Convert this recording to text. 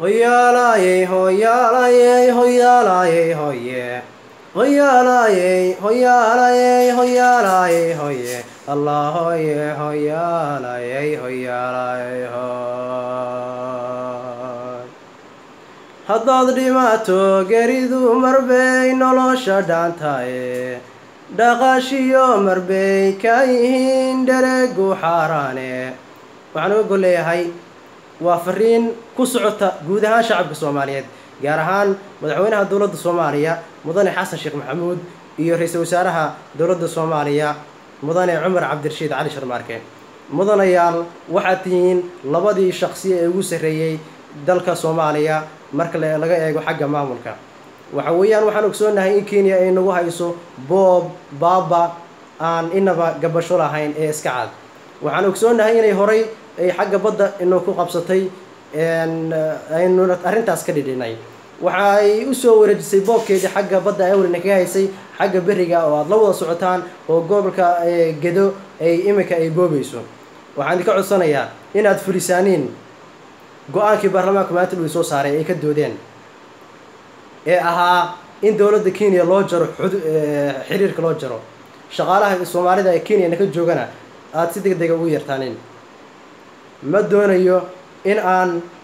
hoyaalayey hoyaalayey hoyaalayey hoye hoyaalayey hoyaalayey hoyaalayey hoye allah hoye hoyaalayey hoyaalayey hoy haddaad dhimaato geridu marbay nolosha dhaantaye dhaqaashiyo marbay ka yihiin dheregu xaaraane waxaan uga gol leeyahay waa fariin ku socota guud ahaan shacabka soomaaliyeed gaar ahaan madaxweynaha dowladda soomaaliya mudane xasan sheekh maxamuud iyo ra-iisul wasaaraha dowladda soomaaliya mudane cumar cabdirashiid cali sharmaarke mudanayaal waxaad tihiin labadii shaqsi ee ugu sarreeyey dalka soomaaliya marka laga eego xagga maamulka waxa weeyaan waxaan ogsoonahay in kenya ay nagu hayso boob baaba aan inaba gabasho lahayn ee iska cad waxaan ogsoonahay inay horay ay xagga badda inuu ku qabsatay aynu arrintaas ka dhidhinay waxa ay usoo wareejisay boobkeedii xagga badda awrina kaga haysay xagga beriga oo aada la wada socotaan oo gobolka gedo ay iminka ay boobayso waxaan idinka codsanayaa inaad fulisaaniin go-aankii baarlamaanka maanta uu soo saaray ay ka doodeen ee ahaa in dowladda kenya loo jaro xiriirka loo jaro shaqaalaha soomaalida ee kenyana ka joogana aada si deg dega ugu yartaanin ma doonayo in aan